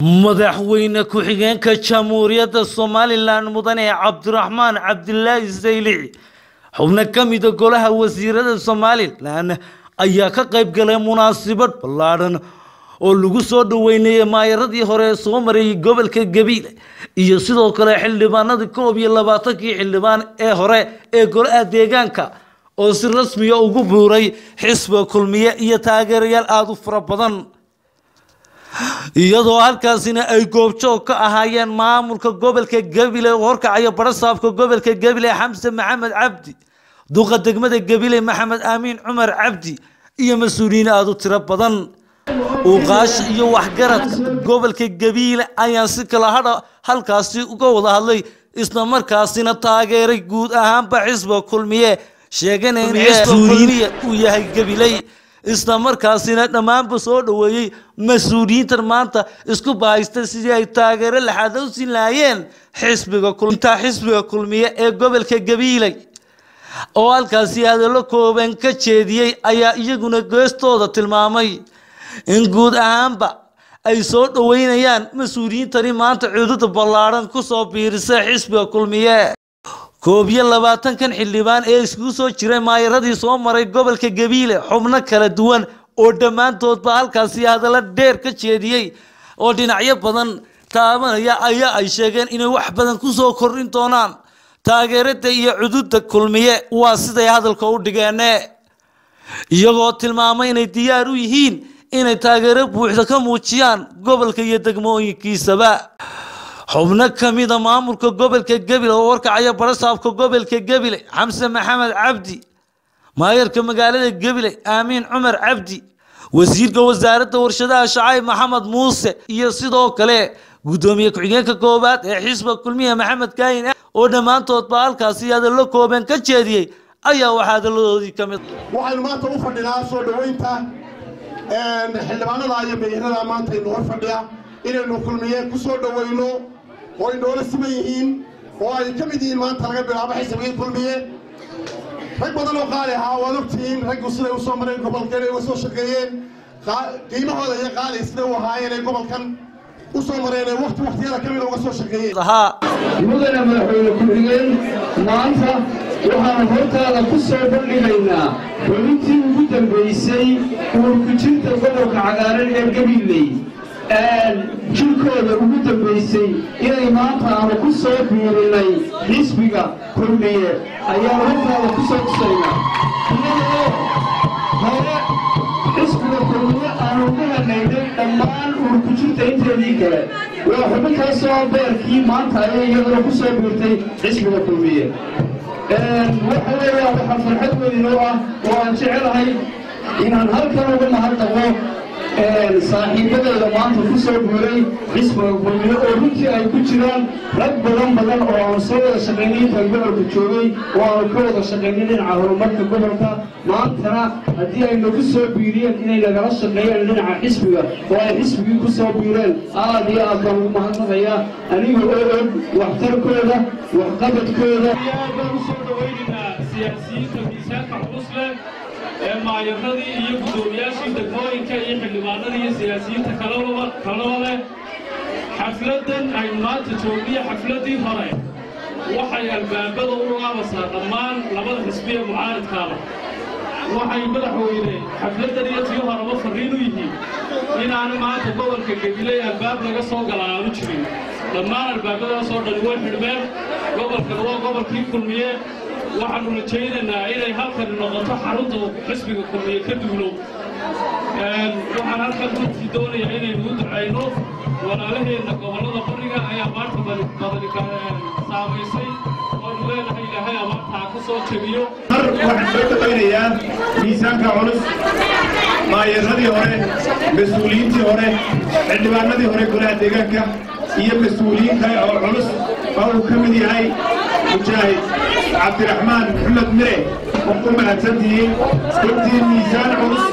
madaxweyne ku-xigeenka jamhuuriyadda somalilan mudane cabdiraxmaan cabdilaahi saylici xubno ka mida golaha wasiirada somalilan ayaa ka qayb galay munaasabad ballaadhan oo lagu soo dhaweynayay maayaradii hore ee soo marayay gobolka gabiile iyo sidoo kale xildhibaanadii koob iyo labaatankii xildhibaan ee hore ee golaha deegaanka oo si rasmiya ugu buuray xisbiga kulmiye iyo taageerayaal aada u fara badan iyadoo halkaasina ay goobjoog ka ahaayeen maamulka gobolka gabiley oo horkacaya barasaabka gobolka gabiley xamse maxamed cabdi duqa degmada gabiley maxamed aamiin cumar cabdi iyo mas-uuliyiin aada u tiro badan uqaash iyo waxgaradka gobolka gabiile ayaan si kala hadha halkaasi uga wada hadlay isla markaasina taageeray guud ahaanba xisbiga kulmiye sheegana in xisbiga kulmiye uu yahay gabiley isla markaasina dhammaanba soo dhoweeyey mas-uuliyiintan maanta isku bahaysta sidii ay taageero laxaada u siin lahaayeen xisbiga intaa xisbiga kulmiye ee gobolka gabiiley oo halkaasi hadallo kooban ka jeediyey ayaa iyaguna geestooda tilmaamay in guud ahaanba ay soo dhoweynayaan mas-uuliyiintani maanta cududa ballaadhan kusoo biirisay xisbiga kulmiye koob iyo labaatankan xildhibaan ee iskugu soo jiray maayaradii soo maray gobolka gabiile xubno kala duwan oo dhammaantoodba halkaasi hadallo dheer ka jeediyey oo dhinacyo badan taabanaya ayaa ay sheegeen inay wax badan kusoo kordhin doonaan taageerada iyo cududa kulmiye waa siday hadalka u dhigeene iyagoo tilmaamay inay diyaar u yihiin inay taageero buuxda ka muujiyaan gobolka iyo degmooyinkiisaba xubno ka mida maamulka gobolka gabiley oo warkacaya barasaabka gobolka gabiley xamse maxamed cabdi maayarka magaalada gabiley aamiin cumar cabdi wasiirka wasaaradda warshadaha shacayb maxamed muuse iyo sidoo kale guddoomiye ku-xigeenka koowaad ee xisbiga kulmiye maxamed kaayin oo dhammaantoodba halkaasi hadallo kooban ka jeediyey ayaa waxaa hadalladoodii ka mid waxaynu maanta u fadhinaa soo dhoweynta xildhibaanada iyo meeyarada maanta inu hor fadhiya inaynu kulmiye ku soo dhoweyno oo ay noola siman yihiin oo ay ka mid yihiin maanta laga bilaabo xisbigii kulmiye rag badan oo qaali ahaa waad ogtihiin raggu siday u soo mareen gobolkan ay uga soo shaqeeyeen qiimahooda iyo qaali siday u ahaayeen ay gobolkan u soo mareen ee wakti waktiyada ka mida uga soo shaqeeyeen mudane madaxweyne ku-xigeen maanta waxaan hortaada ku soo bandhigaynaa xubintii ugu dambaysay uurkujinta gobolka cagaaran ee gabiley jirkooda ugu dambaysay inay maanta aanu ku soo biirinay xisbiga kulmiye ayaan hortaada ku soo tusaynaa iyadoo hore xisbiga kulmiye aanu ka hanaynay dhammaan uurkujinta inteedii kale waa xubintaasoo beerkii maanta ayay iyaduna ku soo biirtay xisbiga kulmiye waxa weeyaan waxaa farxad weyn oo ah oo aan jecelahay inaan halkan uga mahadnaqo saaxiibadeeda maanta ku soo guuray xisbiga kulmiye oo runtii ay ku jiraan rag badan badan oo aan soo wada shaqaynay intaan gobolka joogay oo aanu ka wada shaqaynay dhinaca horumarka gobolka maantana haddii ay nagu soo biiriyeen inay nagala shaqeeyeen dhinaca xisbiga oo ay xisbigii ku soo biireen aad iyo aad baan ugu mahadnaqayaa aniga oo og waxtarkooda waxqabadkooda baan usoo dhawaynaynaa siyaasiyiinta miisaanka culus leh ee maayaradii iyo guddoomiyaashii degmooyinka iyo xildhibaanadii iyo siyaasiyiinta kalaba kalaba leh xafladdan aynu maanta joogniyo xafladdii hore waxay albaabada u laabasaa dhammaan labada xisbiye mucaaridkaaba waxay madaxweyne xafladdan iyo tii horeba farriin u yihiin inaanu maanta gobolka gabiley albaab laga soo gala aanu jirin dhammaan albaabadaasoo dhan way xidhmeen gobolkan waa gobolkii kulmiye waxaannu rajaynaynaa inay halkani noqoto xarunta xisbiga kulmiye ka duulo waxaan halkan runtii doonayaa inaynu u ducayno walaalaheenna gobollada bariga ayaa maanta badani saamaysay waanu leenahay ilaahay abaartaa ka soo jebiyo mar waxaan soo dhawaynayaa miisaanka culus maayaradii hore mas-uuliyiintii hore xildhibaanadii hore golaha deegaanka iyo mas-uuliyiin kale oo culus oo uu ka mid yahay mujaahid cabdiraxmaan maxamed mire oo ku mahadsantihiin runtii miisaan culus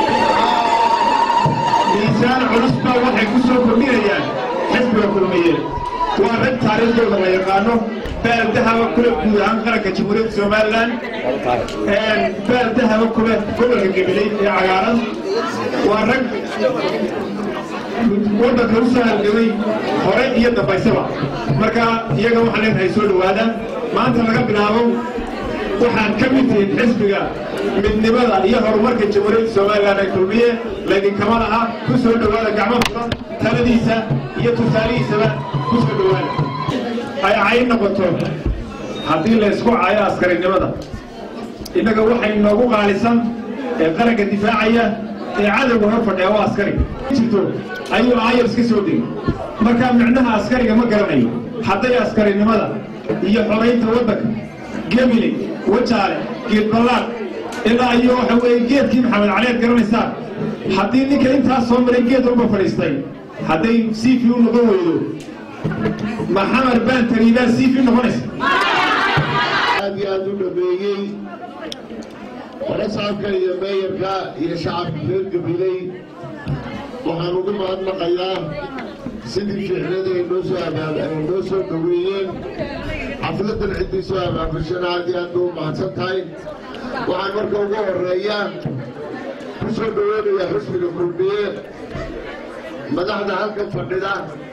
miisaan culus baa waxay ku soo kordhinayaan xisbiga kulmiye waa rag taariikhdooda la yaqaano baal dahaba kule guud ahaan qaranka jamhuuriyadda somalilan baal dahaba kule gobolka gabiley ee cagaaran waa rag waddanka u soo halgamay hore iyo dambaysaba marka iyaga waxaan leenahay soo dhowaada maanta laga bilaabo waxaad ka mid tihiin xisbiga midnimada iyo horumarka jamhuuriyadda somalilan ee kulmiye laydinkama laha ku soo dhowaada gacmo furan taladiisa iyo tusaalihiisaba ku soo dhowaada ay cayn noqoto haddii la isku caayo askarinimada innaga waxay noogu qaalisan ee qaranka difaacaya ee cadowga hor fadhiya waa askari jirto ayuu aayar iska soo degay markaa micnaha askariga ma garanayo hadday askarinimada iyo xoraynta waddanka gebile wajaale geedballaad ilaa iyo waxa weeye geedkii maxamed caliad garanaysaan haddii ninka intaas soo maray geed walba fadhiistay hadday siifi u noqon weydo maxamed baantari baa siifi noqonaysa aad iyo aad u dhameeyey warasaabka iyo meeyarka iyo shacabka reer gabiley waxaan ugu mahadnaqayaa sidii fiicnada ay noo soo abaab ay noo soo dhaweeyeen xafladan ciddii soo abaabashana aad iyo aad bay u mahadsan tahay waxaan marka ugu horeeya ku soo dhaweynayaa xusbiga kulmiye madaxda halkan fadhida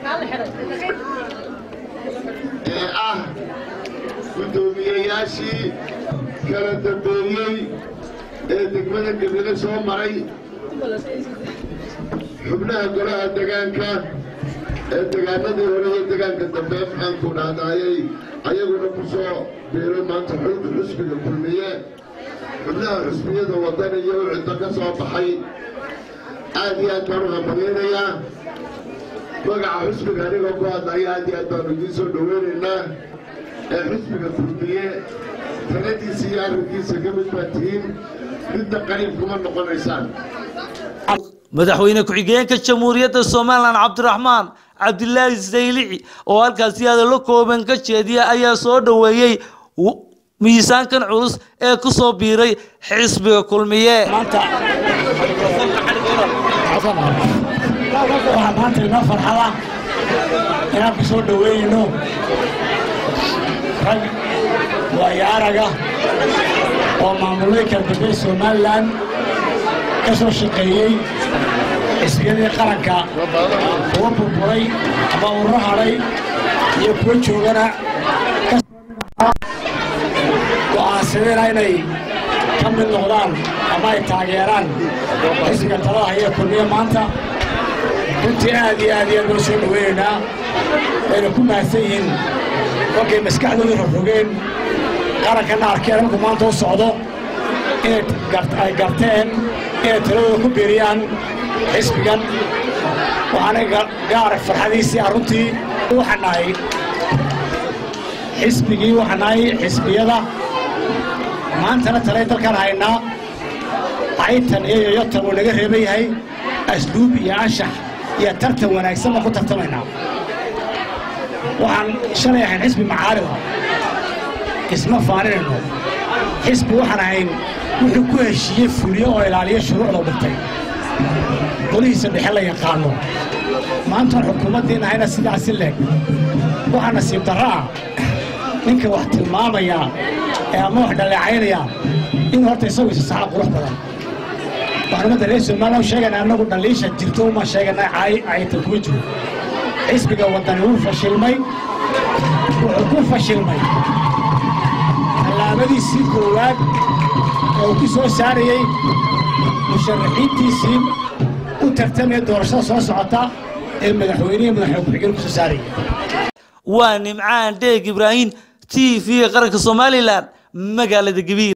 ee ah guddoomiyeyaashii kala dambeeyey ee degmada gebile soo maray xubnaha golaha degaanka ee degaanadii hore iyo degaanka dambe maxaanku dhahdaayay ayaguna ku soo biiray maanta xulka xusbiga kulmiye xubnaha xusbiyada waddan iyo ucidda ka soo baxay aad iyo aad baan u hambaleynayaa magaca xusbiga anigoo ku hadlaya aad iyo aad baanu idiin soo dhoweynaynaa ee xusbiga kulmiye taladiisa iyo arrinkiisa ka mid baa tihiin midna qariib kuma noqonaysaan madaxweyne ku-xigeenka jamhuuriyadda somalilan cabdiraxmaan cabdilaahi saylici oo halkaasi hadallo kooban ka jeediya ayaa soo dhoweeyey w- miisaankan culus ee ku soo biiray xisbiga kulmiye maanta waxaa maanta inoo farxada inaan ku soo dhoweynayno rag waayo araga oo maamulay kala dambe somalilan ka soo shaqeeyey xisbiyadii qaranka kuwa burburay ama ururo hadhay iyo kuwa joogana go'aansadeen inay ka mid noqdaan ama ay taageeraan xisbiga talada haya kulmiye maanta runtii aad iyo aad iyo aad loo soo dhoweynaynaa wayna ku mahadsan yihiin markay maskaxdooda rogrogeen qarankana arkeen markuu maanta u socdo inay gar- ay garteen inay taladooda ku biiriyaan xisbigan waxaana ga- gaara farxadiisii ah runtii waxaan nahay xisbigii waxaan nahay xisbiyada maantana talay dalkaan haynaa caytan iyo yoyotan uu naga reeban yahay asluub iyo anshax iyo tartan wanaagsan baan ku tartamaynaa waxaan shalay ahayn xisbi macaalida isma faaninayno xisbi waxaan ahayn wuxuu ku heshiiyey fuliyo oo ilaaliyo shuruucda u dhigtay golihiisa dhexe la yaqaano maantaan xukuumaddiin ahayna sidaasi leeg waxaa nasiib darro ah ninka wax tilmaamaya ee ama wax dhaleecaynaya inuu horta isagu isa saxa qurux badan waxaan ummadda reer somaliland u sheegaynaa annagu dhaliisha jirto uma sheeganaa caay cayta kuma jiro xisbiga waddani wuu fashilmay wuxuu ku fashilmay tallaabadiisii koowaad oo uu ku soo saarayey musharaxiintiisii u tartamaya doorashada soo socota ee madaxweynihi madaxweyne ku-xigeen ku soo saarayay waa nimcaan dheeg ibraahim t v qaranka somalilan magaalada gabiil